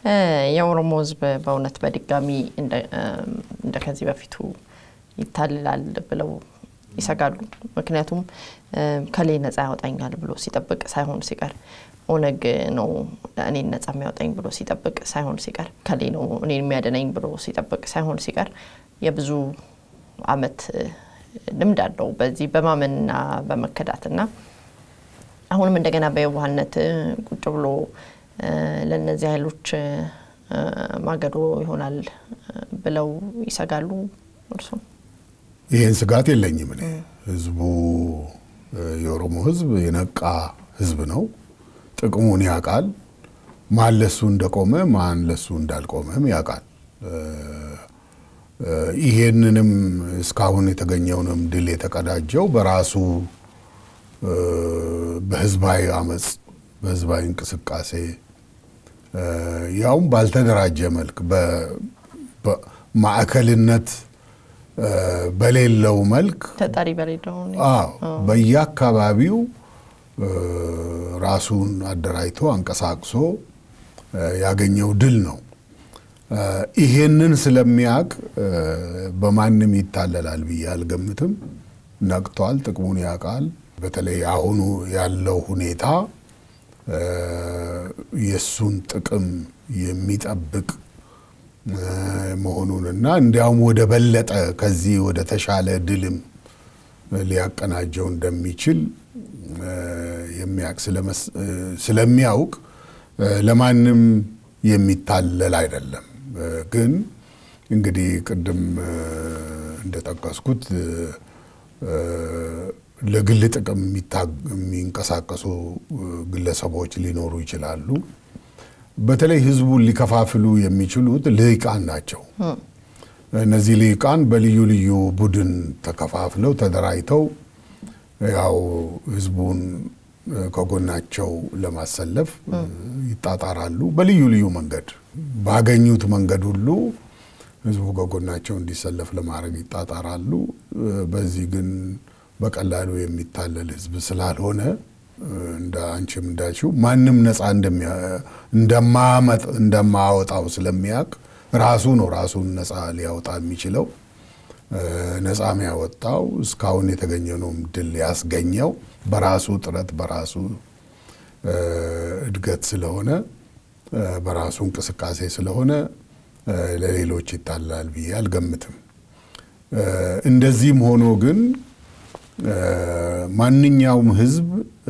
የኦሮሞ ሕዝብ በእውነት በድጋሚ እንደ ከዚህ በፊቱ ይታልላል ብለው ይሰጋሉ። ምክንያቱም ከሌ ነጻ ያወጣኛል ብሎ ሲጠብቅ ሳይሆን ሲቀር ኦነግ ነው እኔን ነጻ የሚያወጣኝ ብሎ ሲጠብቅ ሳይሆን ሲቀር ከሌ ነው እኔን የሚያደነኝ ብሎ ሲጠብቅ ሳይሆን ሲቀር የብዙ ዓመት ልምድ አለው በዚህ በማመንና በመከዳትና አሁንም እንደገና በየዋህነት ቁጭ ብሎ ለእነዚህ ኃይሎች ማገዶ ይሆናል ብለው ይሰጋሉ። እርሱ ይህን ስጋት የለኝም እኔ። ህዝቡ የኦሮሞ ህዝብ የነቃ ህዝብ ነው። ጥቅሙን ያውቃል። ማን ለሱ እንደቆመ ማን ለሱ እንዳልቆመም ያውቃል። ይሄንንም እስካሁን የተገኘውንም ድል የተቀዳጀው በራሱ በህዝባዊ አመፅ፣ በህዝባዊ እንቅስቃሴ ያውም ባልተደራጀ መልክ ማዕከልነት በሌለው መልክ ተጠሪ በሌለው አዎ በየአካባቢው ራሱን አደራጅቶ አንቀሳቅሶ ያገኘው ድል ነው። ይሄንን ስለሚያውቅ በማንም ይታለላል ብዬ አልገምትም። ነቅቷል፣ ጥቅሙን ያውቃል። በተለይ አሁኑ ያለው ሁኔታ የእሱን ጥቅም የሚጠብቅ መሆኑንና እንዲያውም ወደ በለጠ ከዚህ ወደ ተሻለ ድልም ሊያቀናጀው እንደሚችል ስለሚያውቅ ለማንም የሚታለል አይደለም። ግን እንግዲህ ቅድም እንደጠቀስኩት ለግል ጥቅም የሚንቀሳቀሱ ግለሰቦች ሊኖሩ ይችላሉ። በተለይ ህዝቡን ሊከፋፍሉ የሚችሉት ልሂቃን ናቸው። እነዚህ ልሂቃን በልዩ ልዩ ቡድን ተከፋፍለው ተደራጅተው ያው ህዝቡን ከጎናቸው ለማሰለፍ ይጣጣራሉ። በልዩ ልዩ መንገድ ባገኙት መንገድ ሁሉ ህዝቡ ከጎናቸው እንዲሰለፍ ለማድረግ ይጣጣራሉ። በዚህ ግን በቀላሉ የሚታለል ህዝብ ስላልሆነ እንደ አንቺም እንዳልሽው ማንም ነፃ እንደማያወጣው ስለሚያውቅ ራሱ ነው ራሱን ነፃ ሊያወጣ የሚችለው። ነፃም ያወጣው እስካሁን የተገኘነውም ድል ያስገኘው በራሱ ጥረት በራሱ እድገት ስለሆነ በራሱ እንቅስቃሴ ስለሆነ ለሌሎች ይታላል ብዬ አልገምትም። እንደዚህም ሆኖ ግን ማንኛውም ህዝብ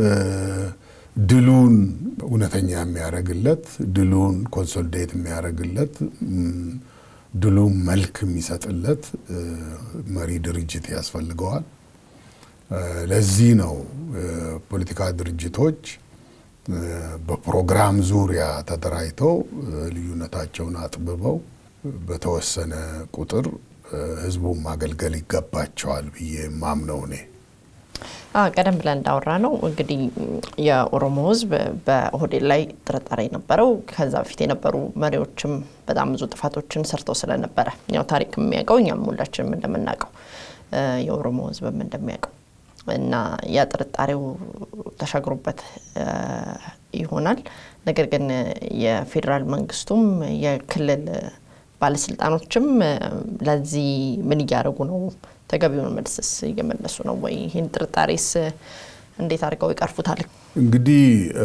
ድሉን እውነተኛ የሚያደርግለት ድሉን ኮንሶሊዴት የሚያደርግለት ድሉን መልክ የሚሰጥለት መሪ ድርጅት ያስፈልገዋል። ለዚህ ነው ፖለቲካ ድርጅቶች በፕሮግራም ዙሪያ ተደራጅተው ልዩነታቸውን አጥብበው በተወሰነ ቁጥር ህዝቡን ማገልገል ይገባቸዋል ብዬ ማምነው እኔ። ቀደም ብለን እንዳወራ ነው እንግዲህ የኦሮሞ ህዝብ በኦህዴድ ላይ ጥርጣሬ ነበረው። ከዛ በፊት የነበሩ መሪዎችም በጣም ብዙ ጥፋቶችን ሰርተው ስለነበረ ያው ታሪክ የሚያውቀው እኛም ሁላችንም እንደምናውቀው የኦሮሞ ህዝብም እንደሚያውቀው እና ያ ጥርጣሬው ተሻግሮበት ይሆናል። ነገር ግን የፌዴራል መንግስቱም የክልል ባለስልጣኖችም ለዚህ ምን እያደረጉ ነው? ተገቢውን መልስስ እየመለሱ ነው ወይ? ይህን ጥርጣሬስ እንዴት አድርገው ይቀርፉታል? እንግዲህ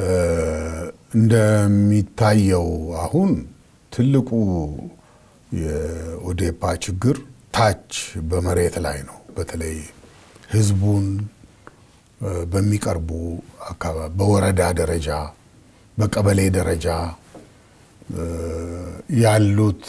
እንደሚታየው አሁን ትልቁ የኦዴፓ ችግር ታች በመሬት ላይ ነው። በተለይ ህዝቡን በሚቀርቡ አካባቢ በወረዳ ደረጃ በቀበሌ ደረጃ ያሉት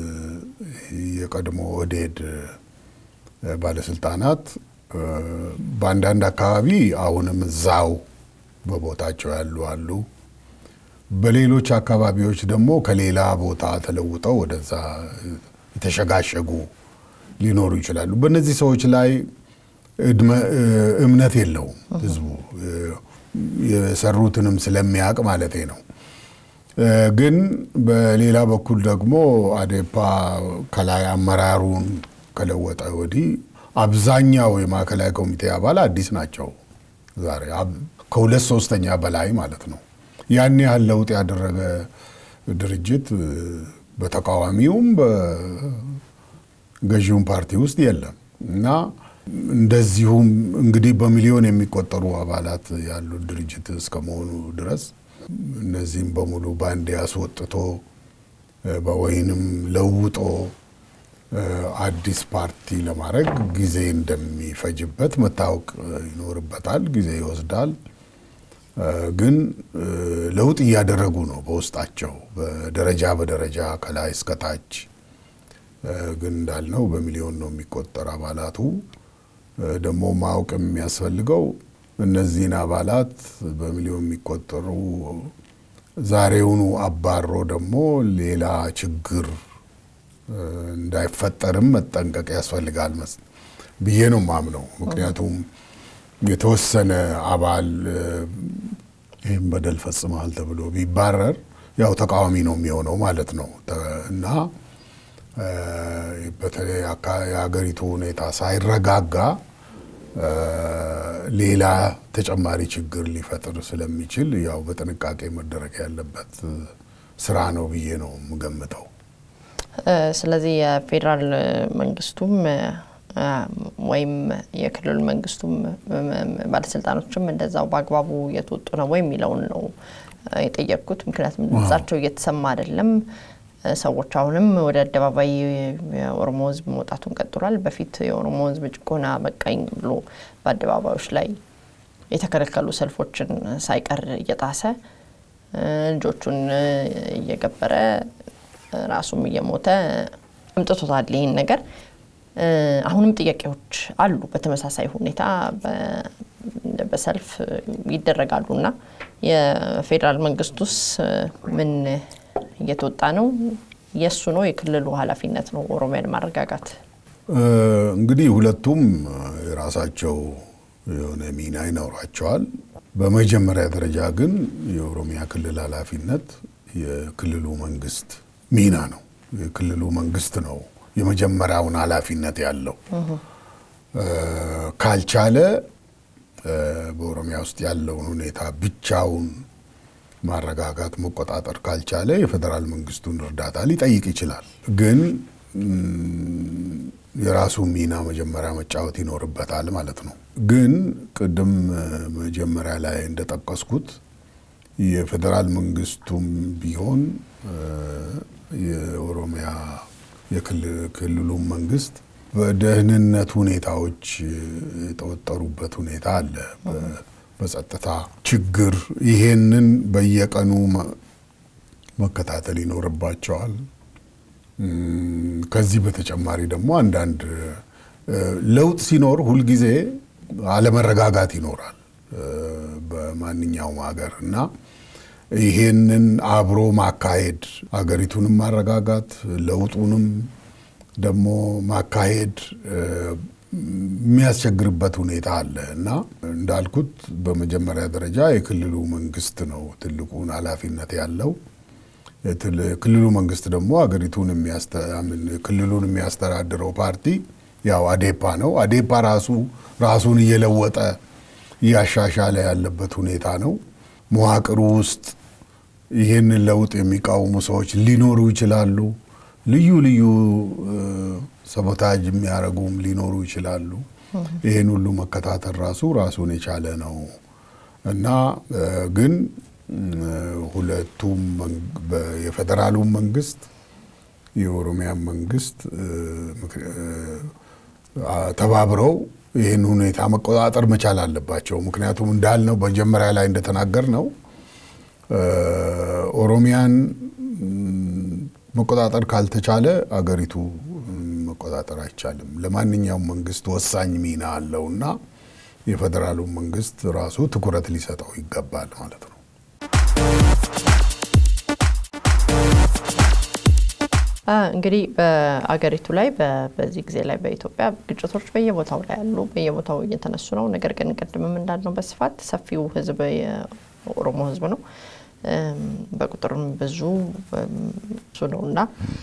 የቀድሞ ኦህዴድ ባለስልጣናት በአንዳንድ አካባቢ አሁንም እዛው በቦታቸው ያሉ አሉ። በሌሎች አካባቢዎች ደግሞ ከሌላ ቦታ ተለውጠው ወደዛ የተሸጋሸጉ ሊኖሩ ይችላሉ። በእነዚህ ሰዎች ላይ እምነት የለውም ህዝቡ የሰሩትንም ስለሚያውቅ ማለቴ ነው። ግን በሌላ በኩል ደግሞ አዴፓ ከላይ አመራሩን ከለወጠ ወዲህ አብዛኛው የማዕከላዊ ኮሚቴ አባል አዲስ ናቸው። ዛሬ ከሁለት ሶስተኛ በላይ ማለት ነው። ያን ያህል ለውጥ ያደረገ ድርጅት በተቃዋሚውም በገዢውም ፓርቲ ውስጥ የለም እና እንደዚሁም እንግዲህ በሚሊዮን የሚቆጠሩ አባላት ያሉት ድርጅት እስከመሆኑ ድረስ እነዚህም በሙሉ በአንድ ያስወጥቶ ወይንም ለውጦ አዲስ ፓርቲ ለማድረግ ጊዜ እንደሚፈጅበት መታወቅ ይኖርበታል። ጊዜ ይወስዳል። ግን ለውጥ እያደረጉ ነው በውስጣቸው በደረጃ በደረጃ ከላይ እስከታች። ግን እንዳልነው በሚሊዮን ነው የሚቆጠር አባላቱ። ደግሞ ማወቅ የሚያስፈልገው እነዚህን አባላት በሚሊዮን የሚቆጠሩ ዛሬውኑ አባሮ ደግሞ ሌላ ችግር እንዳይፈጠርም መጠንቀቅ ያስፈልጋል ብዬ ነው ማምነው። ምክንያቱም የተወሰነ አባል ይህም በደል ፈጽመሃል ተብሎ ቢባረር ያው ተቃዋሚ ነው የሚሆነው ማለት ነው እና በተለይ የሀገሪቱ ሁኔታ ሳይረጋጋ ሌላ ተጨማሪ ችግር ሊፈጥር ስለሚችል ያው በጥንቃቄ መደረግ ያለበት ስራ ነው ብዬ ነው የምገምተው። ስለዚህ የፌዴራል መንግስቱም ወይም የክልል መንግስቱም ባለስልጣኖችም እንደዛው በአግባቡ እየተወጡ ነው ወይ የሚለውን ነው የጠየቅኩት። ምክንያቱም ድምጻቸው እየተሰማ አይደለም። ሰዎች አሁንም ወደ አደባባይ የኦሮሞ ሕዝብ መውጣቱን ቀጥሏል። በፊት የኦሮሞ ሕዝብ ጭቆና በቃኝ ብሎ በአደባባዮች ላይ የተከለከሉ ሰልፎችን ሳይቀር እየጣሰ ልጆቹን እየገበረ ራሱም እየሞተ አምጥቶታል ይህን ነገር። አሁንም ጥያቄዎች አሉ። በተመሳሳይ ሁኔታ በሰልፍ ይደረጋሉ እና የፌዴራል መንግስቱስ ምን እየተወጣ ነው? የእሱ ነው የክልሉ ኃላፊነት ነው ኦሮሚያን ማረጋጋት? እንግዲህ ሁለቱም የራሳቸው የሆነ ሚና ይኖራቸዋል። በመጀመሪያ ደረጃ ግን የኦሮሚያ ክልል ኃላፊነት የክልሉ መንግስት ሚና ነው። የክልሉ መንግስት ነው የመጀመሪያውን ኃላፊነት ያለው። ካልቻለ በኦሮሚያ ውስጥ ያለውን ሁኔታ ብቻውን ማረጋጋት መቆጣጠር ካልቻለ የፌዴራል መንግስቱን እርዳታ ሊጠይቅ ይችላል። ግን የራሱ ሚና መጀመሪያ መጫወት ይኖርበታል ማለት ነው። ግን ቅድም መጀመሪያ ላይ እንደጠቀስኩት የፌዴራል መንግስቱም ቢሆን የኦሮሚያ የክልሉ መንግስት በደህንነት ሁኔታዎች የተወጠሩበት ሁኔታ አለ። በጸጥታ ችግር ይሄንን በየቀኑ መከታተል ይኖርባቸዋል። ከዚህ በተጨማሪ ደግሞ አንዳንድ ለውጥ ሲኖር ሁልጊዜ አለመረጋጋት ይኖራል በማንኛውም ሀገር እና ይሄንን አብሮ ማካሄድ አገሪቱንም ማረጋጋት ለውጡንም ደግሞ ማካሄድ የሚያስቸግርበት ሁኔታ አለ እና እንዳልኩት በመጀመሪያ ደረጃ የክልሉ መንግስት ነው ትልቁን ኃላፊነት ያለው። ክልሉ መንግስት ደግሞ አገሪቱን ክልሉን የሚያስተዳድረው ፓርቲ ያው አዴፓ ነው። አዴፓ ራሱ ራሱን እየለወጠ እያሻሻለ ያለበት ሁኔታ ነው። መዋቅሩ ውስጥ ይህንን ለውጥ የሚቃወሙ ሰዎች ሊኖሩ ይችላሉ። ልዩ ልዩ ሰቦታጅ የሚያደርጉም ሊኖሩ ይችላሉ። ይህን ሁሉ መከታተል ራሱ ራሱን የቻለ ነው እና ግን ሁለቱም የፌዴራሉም መንግስት የኦሮሚያ መንግስት ተባብረው ይህን ሁኔታ መቆጣጠር መቻል አለባቸው። ምክንያቱም እንዳልነው መጀመሪያ ላይ እንደተናገር ነው ኦሮሚያን መቆጣጠር ካልተቻለ አገሪቱ መቆጣጠር አይቻልም። ለማንኛውም መንግስት ወሳኝ ሚና አለው እና የፌዴራሉ መንግስት ራሱ ትኩረት ሊሰጠው ይገባል ማለት ነው። እንግዲህ በአገሪቱ ላይ በዚህ ጊዜ ላይ በኢትዮጵያ ግጭቶች በየቦታው ላይ አሉ፣ በየቦታው እየተነሱ ነው። ነገር ግን ቅድምም እንዳልነው በስፋት ሰፊው ህዝብ የኦሮሞ ህዝብ ነው፣ በቁጥርም ብዙ ብዙ ነው እና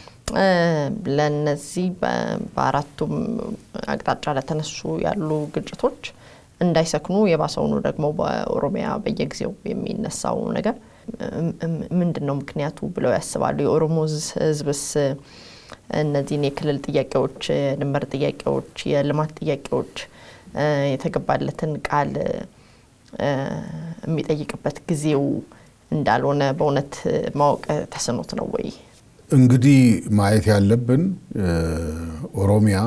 ለነዚህ በአራቱም አቅጣጫ ለተነሱ ያሉ ግጭቶች እንዳይሰክኑ የባሰውኑ ደግሞ በኦሮሚያ በየጊዜው የሚነሳው ነገር ምንድን ነው ምክንያቱ ብለው ያስባሉ? የኦሮሞ ሕዝብስ እነዚህን የክልል ጥያቄዎች፣ የድንበር ጥያቄዎች፣ የልማት ጥያቄዎች የተገባለትን ቃል የሚጠይቅበት ጊዜው እንዳልሆነ በእውነት ማወቅ ተስኖት ነው ወይ? እንግዲህ ማየት ያለብን ኦሮሚያ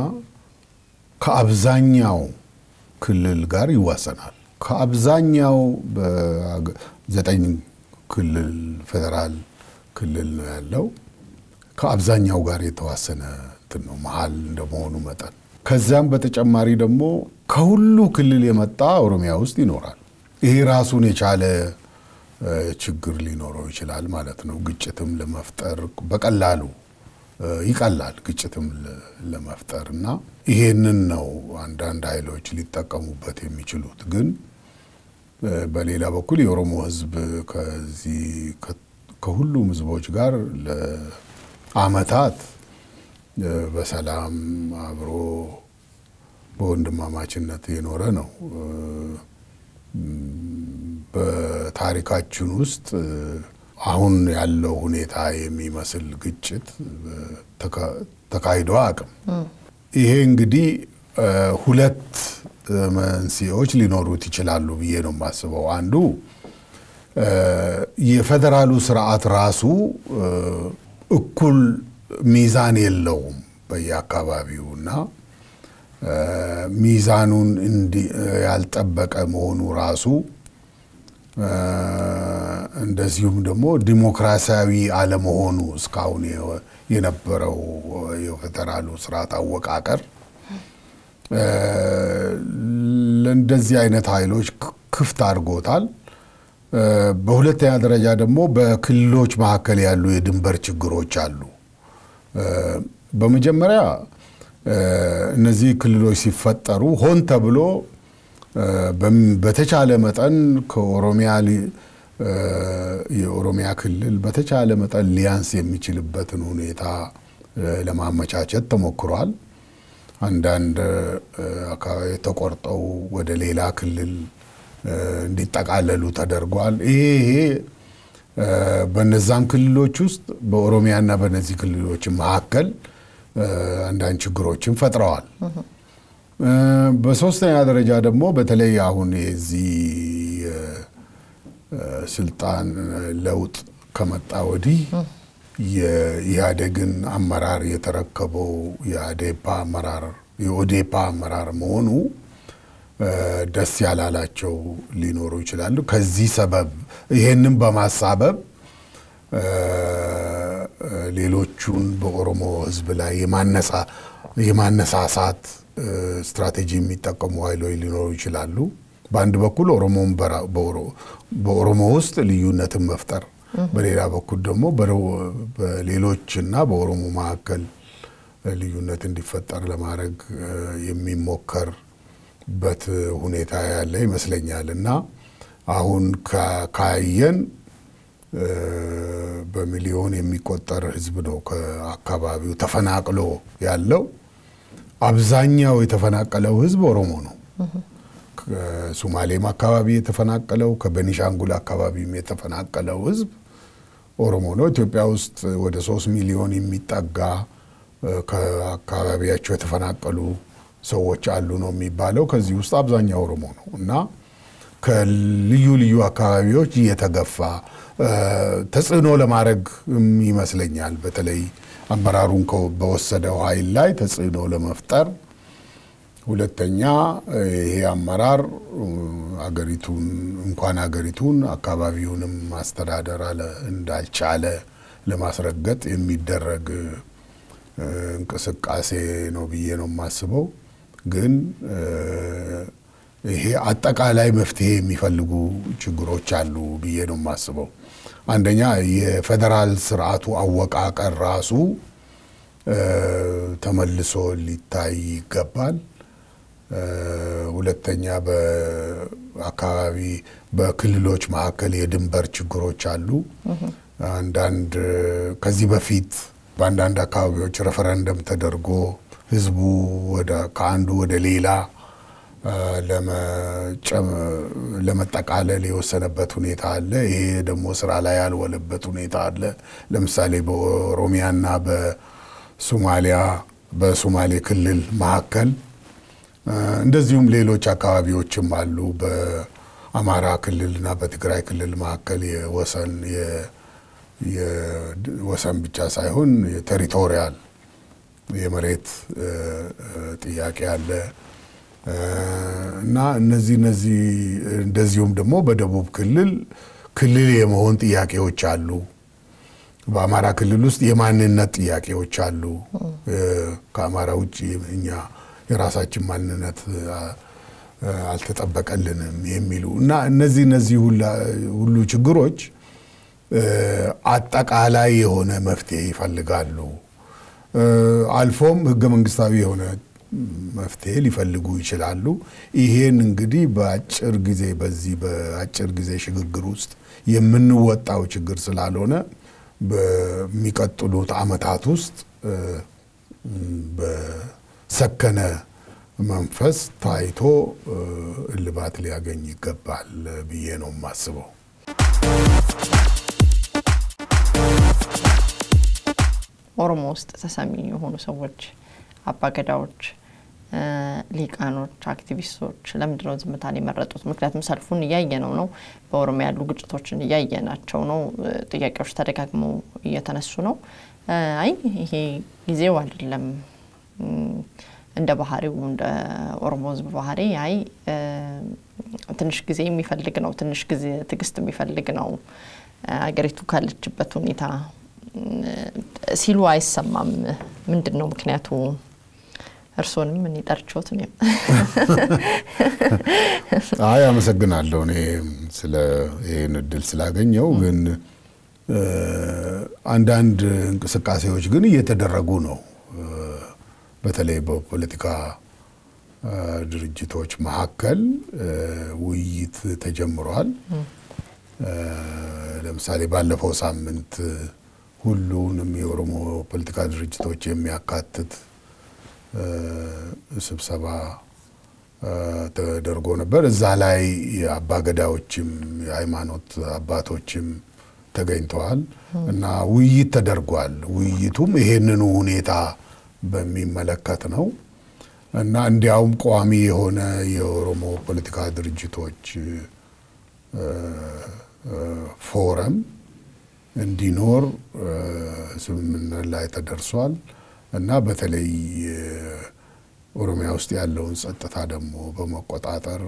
ከአብዛኛው ክልል ጋር ይዋሰናል። ከአብዛኛው በዘጠኝ ክልል ፌዴራል ክልል ነው ያለው። ከአብዛኛው ጋር የተዋሰነ እንትን ነው መሀል እንደመሆኑ መጠን ከዚያም በተጨማሪ ደግሞ ከሁሉ ክልል የመጣ ኦሮሚያ ውስጥ ይኖራል። ይሄ ራሱን የቻለ ችግር ሊኖረው ይችላል ማለት ነው። ግጭትም ለመፍጠር በቀላሉ ይቀላል ግጭትም ለመፍጠር እና ይሄንን ነው አንዳንድ ኃይሎች ሊጠቀሙበት የሚችሉት። ግን በሌላ በኩል የኦሮሞ ሕዝብ ከዚህ ከሁሉም ሕዝቦች ጋር ለዓመታት በሰላም አብሮ በወንድማማችነት የኖረ ነው። በታሪካችን ውስጥ አሁን ያለው ሁኔታ የሚመስል ግጭት ተካሂዶ አቅም ይሄ እንግዲህ ሁለት መንስኤዎች ሊኖሩት ይችላሉ ብዬ ነው የማስበው። አንዱ የፌዴራሉ ስርዓት ራሱ እኩል ሚዛን የለውም በየአካባቢው እና ሚዛኑን ያልጠበቀ መሆኑ ራሱ እንደዚሁም ደግሞ ዲሞክራሲያዊ አለመሆኑ እስካሁን የነበረው የፌዴራሉ ስርዓት አወቃቀር ለእንደዚህ አይነት ኃይሎች ክፍት አድርጎታል። በሁለተኛ ደረጃ ደግሞ በክልሎች መካከል ያሉ የድንበር ችግሮች አሉ። በመጀመሪያ እነዚህ ክልሎች ሲፈጠሩ ሆን ተብሎ በተቻለ መጠን ከኦሮሚያ የኦሮሚያ ክልል በተቻለ መጠን ሊያንስ የሚችልበትን ሁኔታ ለማመቻቸት ተሞክሯል። አንዳንድ አካባቢ ተቆርጠው ወደ ሌላ ክልል እንዲጠቃለሉ ተደርጓል። ይሄ ይሄ በነዛም ክልሎች ውስጥ በኦሮሚያና በነዚህ ክልሎች መካከል አንዳንድ ችግሮችን ፈጥረዋል። በሶስተኛ ደረጃ ደግሞ በተለይ አሁን የዚህ ስልጣን ለውጥ ከመጣ ወዲህ የኢህአዴግን አመራር የተረከበው የአዴፓ አመራር የኦዴፓ አመራር መሆኑ ደስ ያላላቸው ሊኖሩ ይችላሉ። ከዚህ ሰበብ ይሄንን በማሳበብ ሌሎቹን በኦሮሞ ሕዝብ ላይ የማነሳሳት ስትራቴጂ የሚጠቀሙ ኃይሎች ሊኖሩ ይችላሉ። በአንድ በኩል ኦሮሞን በኦሮሞ ውስጥ ልዩነትን መፍጠር፣ በሌላ በኩል ደግሞ በሌሎችና በኦሮሞ መካከል ልዩነት እንዲፈጠር ለማድረግ የሚሞከርበት ሁኔታ ያለ ይመስለኛል እና አሁን ካየን በሚሊዮን የሚቆጠር ህዝብ ነው ከአካባቢው ተፈናቅሎ ያለው። አብዛኛው የተፈናቀለው ህዝብ ኦሮሞ ነው። ከሱማሌም አካባቢ የተፈናቀለው ከቤኒሻንጉል አካባቢም የተፈናቀለው ህዝብ ኦሮሞ ነው። ኢትዮጵያ ውስጥ ወደ ሶስት ሚሊዮን የሚጠጋ ከአካባቢያቸው የተፈናቀሉ ሰዎች አሉ ነው የሚባለው። ከዚህ ውስጥ አብዛኛው ኦሮሞ ነው እና ከልዩ ልዩ አካባቢዎች እየተገፋ ተጽዕኖ ለማድረግ ይመስለኛል። በተለይ አመራሩን በወሰደው ኃይል ላይ ተጽዕኖ ለመፍጠር ሁለተኛ ይሄ አመራር አገሪቱን እንኳን አገሪቱን አካባቢውንም ማስተዳደር እንዳልቻለ ለማስረገጥ የሚደረግ እንቅስቃሴ ነው ብዬ ነው የማስበው። ግን ይሄ አጠቃላይ መፍትሄ የሚፈልጉ ችግሮች አሉ ብዬ ነው የማስበው። አንደኛ የፌዴራል ስርዓቱ አወቃቀር ራሱ ተመልሶ ሊታይ ይገባል። ሁለተኛ በአካባቢ በክልሎች መካከል የድንበር ችግሮች አሉ። አንዳንድ ከዚህ በፊት በአንዳንድ አካባቢዎች ሬፈረንደም ተደርጎ ህዝቡ ከአንዱ ወደ ሌላ ለመጠቃለል የወሰነበት ሁኔታ አለ። ይሄ ደግሞ ስራ ላይ ያልወለበት ሁኔታ አለ። ለምሳሌ በኦሮሚያና በሶማሊያ በሶማሌ ክልል መካከል እንደዚሁም ሌሎች አካባቢዎችም አሉ። በአማራ ክልልና በትግራይ ክልል መካከል የወሰን የወሰን ብቻ ሳይሆን የቴሪቶሪያል የመሬት ጥያቄ አለ እና እነዚህ እነዚህ እንደዚሁም ደግሞ በደቡብ ክልል ክልል የመሆን ጥያቄዎች አሉ። በአማራ ክልል ውስጥ የማንነት ጥያቄዎች አሉ። ከአማራ ውጭ እኛ የራሳችን ማንነት አልተጠበቀልንም የሚሉ እና እነዚህ እነዚህ ሁሉ ችግሮች አጠቃላይ የሆነ መፍትሄ ይፈልጋሉ። አልፎም ህገ መንግስታዊ የሆነ መፍትሄ ሊፈልጉ ይችላሉ። ይሄን እንግዲህ በአጭር ጊዜ በዚህ በአጭር ጊዜ ሽግግር ውስጥ የምንወጣው ችግር ስላልሆነ በሚቀጥሉት ዓመታት ውስጥ በሰከነ መንፈስ ታይቶ እልባት ሊያገኝ ይገባል ብዬ ነው የማስበው። ኦሮሞ ውስጥ ተሰሚ የሆኑ ሰዎች፣ አባገዳዎች፣ ሊቃኖች፣ አክቲቪስቶች ለምንድነው ዝምታን የመረጡት? ምክንያቱም ሰልፉን እያየነው ነው። በኦሮሚያ ያሉ ግጭቶችን እያየናቸው ነው። ጥያቄዎች ተደጋግመው እየተነሱ ነው። አይ ይሄ ጊዜው አይደለም እንደ ባህሪው እንደ ኦሮሞ ሕዝብ ባህሪ አይ ትንሽ ጊዜ የሚፈልግ ነው፣ ትንሽ ጊዜ ትዕግስት የሚፈልግ ነው አገሪቱ ካለችበት ሁኔታ ሲሉ አይሰማም። ምንድን ነው ምክንያቱ? እርስዎንም እኔ ጠርቼዎት ነው። አይ አመሰግናለሁ። እኔ ስለ ይህን እድል ስላገኘው ግን አንዳንድ እንቅስቃሴዎች ግን እየተደረጉ ነው። በተለይ በፖለቲካ ድርጅቶች መካከል ውይይት ተጀምሯል። ለምሳሌ ባለፈው ሳምንት ሁሉንም የኦሮሞ ፖለቲካ ድርጅቶች የሚያካትት ስብሰባ ተደርጎ ነበር። እዛ ላይ የአባገዳዎችም የሃይማኖት አባቶችም ተገኝተዋል እና ውይይት ተደርጓል። ውይይቱም ይሄንኑ ሁኔታ በሚመለከት ነው እና እንዲያውም ቋሚ የሆነ የኦሮሞ ፖለቲካ ድርጅቶች ፎረም እንዲኖር ስምምነት ላይ ተደርሷል እና በተለይ ኦሮሚያ ውስጥ ያለውን ጸጥታ ደግሞ በመቆጣጠር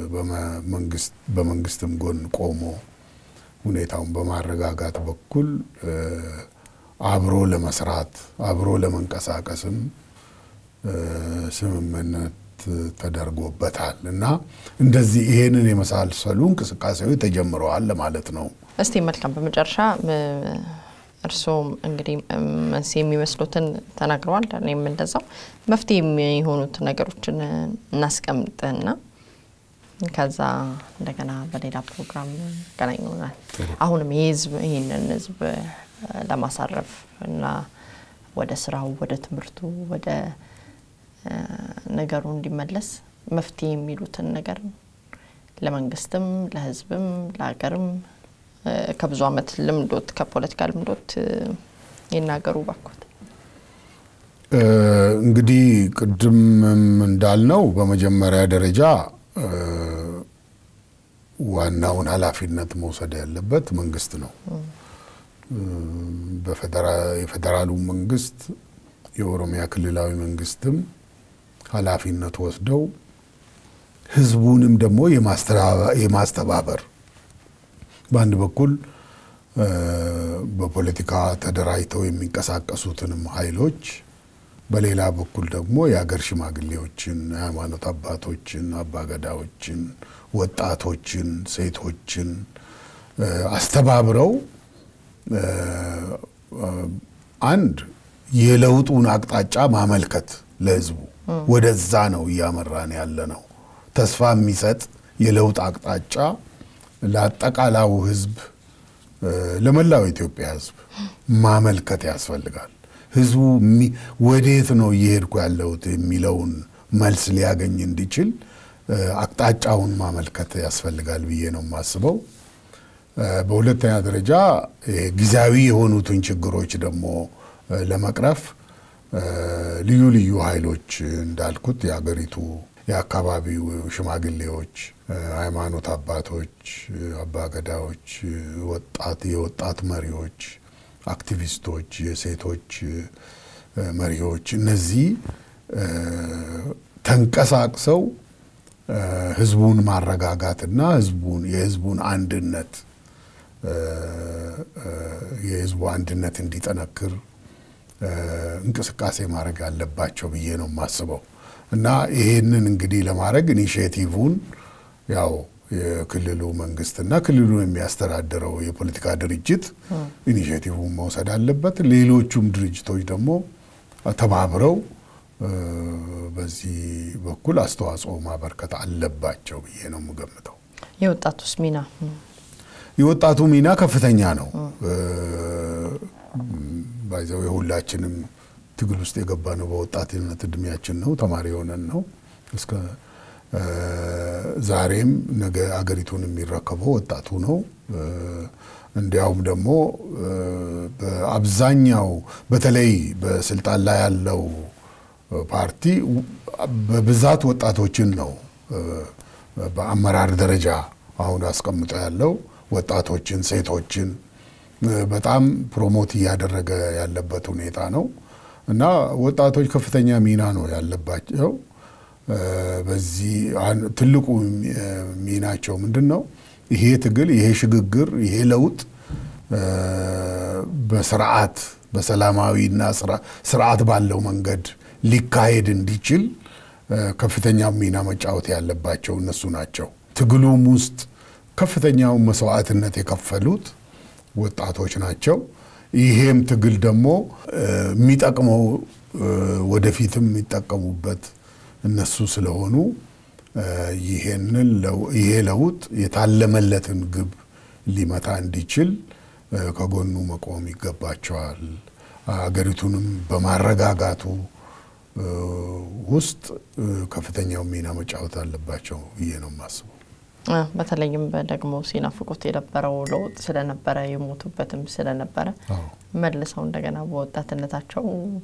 በመንግስትም ጎን ቆሞ ሁኔታውን በማረጋጋት በኩል አብሮ ለመስራት አብሮ ለመንቀሳቀስም ስምምነት ተደርጎበታል እና እንደዚህ ይሄንን የመሳሰሉ እንቅስቃሴዎች ተጀምረዋል ለማለት ነው። እስቲ መልካም፣ በመጨረሻ እርስዎም እንግዲህ መንስኤ የሚመስሉትን ተናግረዋል። እኔም እንደዛው መፍትሄ የሚሆኑት ነገሮችን እናስቀምጥና ከዛ እንደገና በሌላ ፕሮግራም ገናኝ ይሆናል። አሁንም የህዝብ ይህንን ህዝብ ለማሳረፍ እና ወደ ስራው፣ ወደ ትምህርቱ፣ ወደ ነገሩ እንዲመለስ መፍትሄ የሚሉትን ነገር ለመንግስትም፣ ለህዝብም፣ ለሀገርም ከብዙ ዓመት ልምዶት ከፖለቲካ ልምዶት ይናገሩ ባኮት። እንግዲህ ቅድምም እንዳልነው በመጀመሪያ ደረጃ ዋናውን ኃላፊነት መውሰድ ያለበት መንግስት ነው። የፌዴራሉ መንግስት የኦሮሚያ ክልላዊ መንግስትም ኃላፊነት ወስደው ህዝቡንም ደግሞ የማስተባበር በአንድ በኩል በፖለቲካ ተደራጅተው የሚንቀሳቀሱትንም ኃይሎች በሌላ በኩል ደግሞ የሀገር ሽማግሌዎችን፣ የሃይማኖት አባቶችን፣ አባገዳዎችን፣ ወጣቶችን፣ ሴቶችን አስተባብረው አንድ የለውጡን አቅጣጫ ማመልከት ለህዝቡ ወደዛ ነው እያመራን ያለ ነው። ተስፋ የሚሰጥ የለውጥ አቅጣጫ ለአጠቃላዩ ህዝብ፣ ለመላው ኢትዮጵያ ህዝብ ማመልከት ያስፈልጋል። ህዝቡ ወዴት ነው እየሄድኩ ያለሁት የሚለውን መልስ ሊያገኝ እንዲችል አቅጣጫውን ማመልከት ያስፈልጋል ብዬ ነው የማስበው። በሁለተኛ ደረጃ ጊዜያዊ የሆኑትን ችግሮች ደግሞ ለመቅረፍ ልዩ ልዩ ኃይሎች እንዳልኩት የሀገሪቱ የአካባቢው ሽማግሌዎች፣ ሃይማኖት አባቶች፣ አባገዳዎች፣ ወጣት የወጣት መሪዎች፣ አክቲቪስቶች፣ የሴቶች መሪዎች እነዚህ ተንቀሳቅሰው ህዝቡን ማረጋጋትና ህዝቡን የህዝቡን አንድነት የህዝቡ አንድነት እንዲጠነክር እንቅስቃሴ ክሌ አለባቸው ብዬ ነው የማስበው እና ይሄንን እንግዲህ ለማድረግ ኢኒሽቲቭን ያው የክልሉ መንግስትና ክልሉ የሚያስተዳድረው የፖለቲካ ድርጅት ኢኒሽቲቭን መውሰድ አለበት። ሌሎቹም ድርጅቶች ደግሞ ተባብረው በዚህ በኩል አስተዋጽኦ ማበርከት አለባቸው ብዬ ነው የምገምተው። የወጣቱስ ሚና የወጣቱ ሚና ከፍተኛ ነው። ባይዘው የሁላችንም ትግል ውስጥ የገባ ነው። በወጣትነት እድሜያችን ነው፣ ተማሪ የሆነን ነው። እስከ ዛሬም ነገ አገሪቱን የሚረከበው ወጣቱ ነው። እንዲያውም ደግሞ በአብዛኛው በተለይ በስልጣን ላይ ያለው ፓርቲ በብዛት ወጣቶችን ነው በአመራር ደረጃ አሁን አስቀምጦ ያለው ወጣቶችን፣ ሴቶችን በጣም ፕሮሞት እያደረገ ያለበት ሁኔታ ነው እና ወጣቶች ከፍተኛ ሚና ነው ያለባቸው። በዚህ ትልቁ ሚናቸው ምንድን ነው? ይሄ ትግል፣ ይሄ ሽግግር፣ ይሄ ለውጥ በስርዓት በሰላማዊና ስርዓት ባለው መንገድ ሊካሄድ እንዲችል ከፍተኛ ሚና መጫወት ያለባቸው እነሱ ናቸው። ትግሉም ውስጥ ከፍተኛውን መስዋዕትነት የከፈሉት ወጣቶች ናቸው። ይሄም ትግል ደግሞ የሚጠቅመው ወደፊትም የሚጠቀሙበት እነሱ ስለሆኑ ይሄንን ይሄ ለውጥ የታለመለትን ግብ ሊመታ እንዲችል ከጎኑ መቆም ይገባቸዋል። አገሪቱንም በማረጋጋቱ ውስጥ ከፍተኛው ሚና መጫወት አለባቸው ብዬ ነው የማስበው። በተለይም ደግሞ ሲናፍቁት የነበረው ለውጥ ስለነበረ የሞቱበትም ስለነበረ መልሰው እንደገና በወጣትነታቸው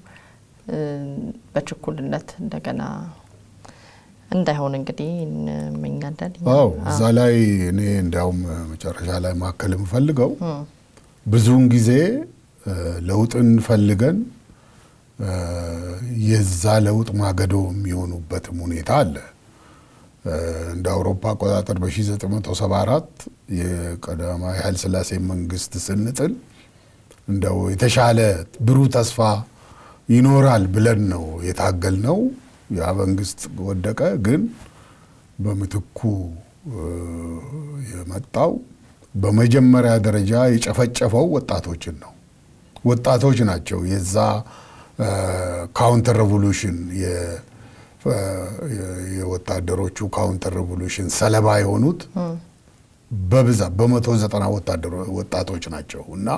በችኩልነት እንደገና እንዳይሆን እንግዲህ እንመኛለን። አዎ እዛ ላይ እኔ እንዲያውም መጨረሻ ላይ ማከል የምፈልገው ብዙውን ጊዜ ለውጥን ፈልገን የዛ ለውጥ ማገዶ የሚሆኑበትም ሁኔታ አለ። እንደ አውሮፓ አቆጣጠር በ1974 የቀዳማዊ ኃይለ ሥላሴ መንግስት ስንጥል እንደው የተሻለ ብሩህ ተስፋ ይኖራል ብለን ነው የታገል ነው። ያ መንግስት ወደቀ። ግን በምትኩ የመጣው በመጀመሪያ ደረጃ የጨፈጨፈው ወጣቶችን ነው። ወጣቶች ናቸው የዛ ካውንተር ሬቮሉሽን የወታደሮቹ ካውንተር ሬቮሉሽን ሰለባ የሆኑት በብዛት በመቶ ዘጠና ወጣቶች ናቸው እና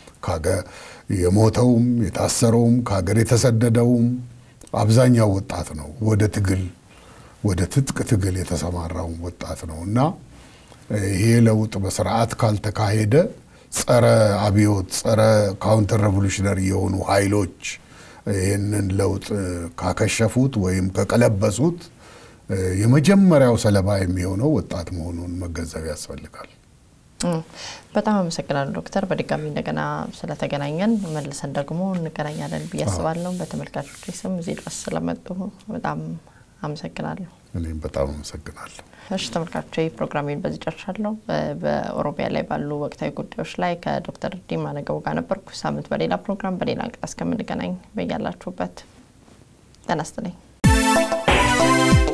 የሞተውም የታሰረውም ከሀገር የተሰደደውም አብዛኛው ወጣት ነው። ወደ ትግል ወደ ትጥቅ ትግል የተሰማራውም ወጣት ነው እና ይሄ ለውጥ በስርዓት ካልተካሄደ ጸረ አብዮት ጸረ ካውንተር ሬቮሉሽነሪ የሆኑ ኃይሎች ይህንን ለውጥ ካከሸፉት ወይም ከቀለበሱት የመጀመሪያው ሰለባ የሚሆነው ወጣት መሆኑን መገንዘብ ያስፈልጋል። በጣም አመሰግናለሁ ዶክተር። በድጋሚ እንደገና ስለተገናኘን መልሰን ደግሞ እንገናኛለን ብዬ አስባለሁ። በተመልካቾች ስም እዚህ ድረስ ስለመጡ በጣም አመሰግናለሁ። እኔም በጣም አመሰግናለሁ። እሺ ተመልካቾች ፕሮግራሜን በዚህ ጨርሻለሁ። በኦሮሚያ ላይ ባሉ ወቅታዊ ጉዳዮች ላይ ከዶክተር ዲማ ነገው ጋር ነበርኩ። ሳምንት በሌላ ፕሮግራም በሌላ እንግዳ እስከምንገናኝ በያላችሁበት ጤና ይስጥልኝ።